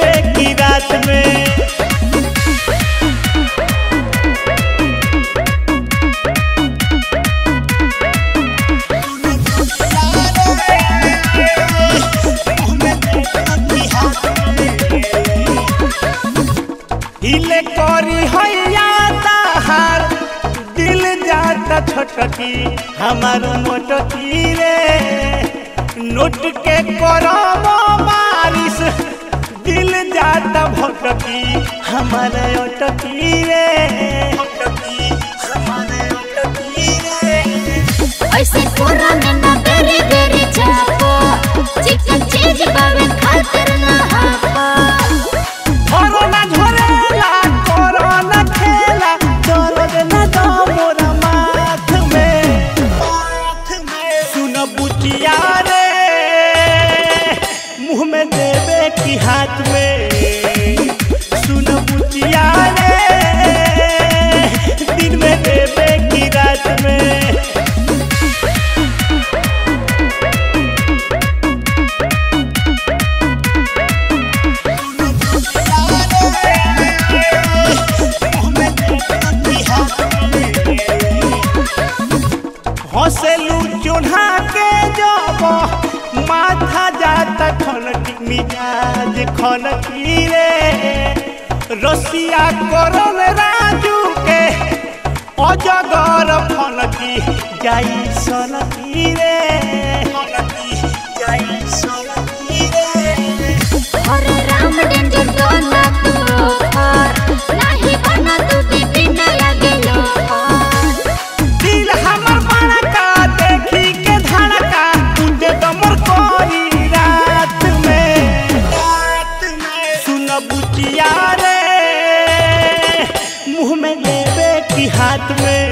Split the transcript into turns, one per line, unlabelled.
देवे की रात में हिले करी हैया ताहार दिल जाता छोटकी हमार मोटकी रे नोट के करम बारिश दिल जाता भटकी हमार अटकी रे अटकी हमार अटकी रे
ऐसे कोरा में ना बेरी बेरी चापो चिकन चीज बावे खातिर ना हापो
कोरोना झरेला कोरोना खेला दर्द न दो मोरा माथ में माथ में सुन बुचिया रे मुंह में देवे की हाथ में सुन बुचिया रे दिन में देवे की रात में हंसलू चूल्हा के जब माथा जाता खनकी मिजाज खनकी रे रसिया करन राजू के अजगर फनकी जाई सनकी रे फनकी जाई सनकी रे
अरे राम डेंजर दोना तू और नाही बना तू भी ना लगे लो
दिल हमर बड़का देखी के धड़का तुझे दमर कोई रात में रात में सुन बुचिया रे मुंह में देवे की हाथ में